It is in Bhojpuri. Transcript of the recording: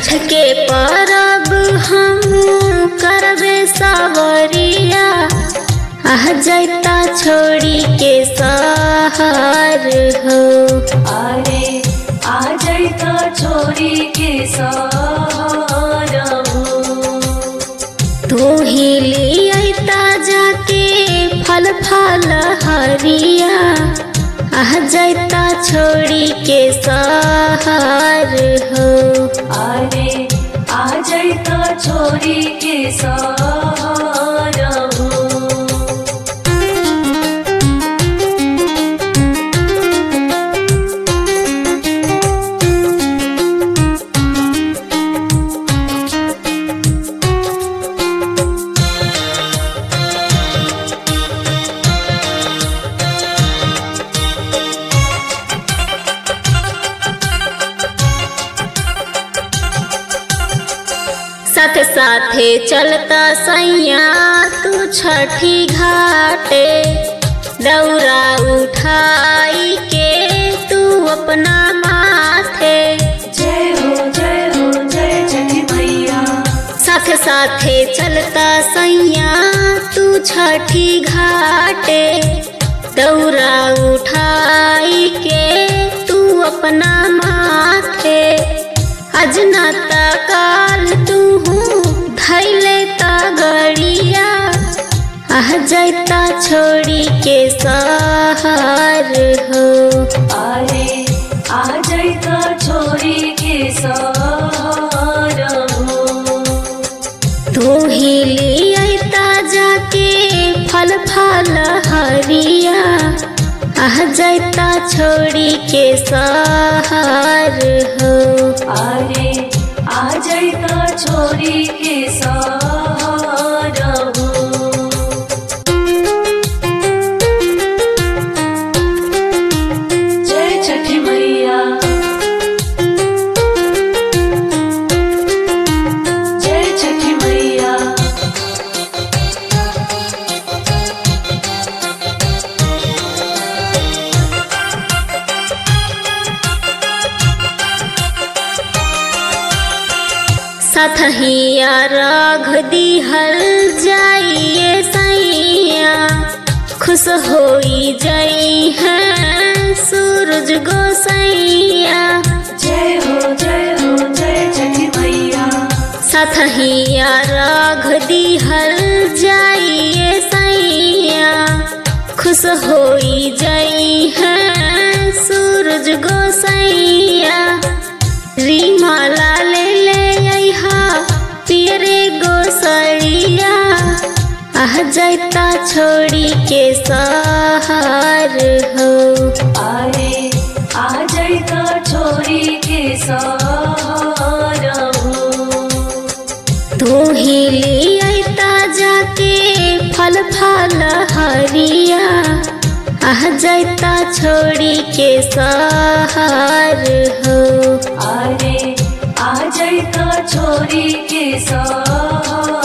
छठ के परब हम करबे सावरिया आह जैता छोड़ी के सहर हो अरे आ जैता छोरी के सारहु तू ही लियता जाके फल फल हरिया आह जैता छोड़ी के सहर हो अरे आ जैता छोरी के सारहु साथ साथे चलता सैया तू छठी घाटे दौरा उठाई के तू अपना माथे जय हो जय हो जय छठी मैया साथ साथे चलता सैया तू छठी घाटे दौरा उठाई के तू अपना माथे अजनता काल तू धैले ता गड़िया आह जैता छोड़ी के सहर हो अरे आ जैता छोरी के सारहु तू ही लियता जाके फल फल हरिया आह जैता छोड़ी के सहर हो अरे आ जैता छोरी के सारहु जय छठी मैया जय छठी मैया सतहिया राघ दिहल जाइए सैया खुश होई जाई है सूरज गोसैया जय हो जय हो जय छठी मैया सतहिया राघ दिहल जाइए सैया खुश होई जाई है सूरज गोसैया रीमाला ले ले अइहा पियरे गोसैया आह जैता छोड़ी के सहर हो अरे आ जैता छोरी के सारहु तू ही लियता जाके फल फल हरिया आह जैता छोड़ी के सहर हो अरे आ जैता छोरी के सारहु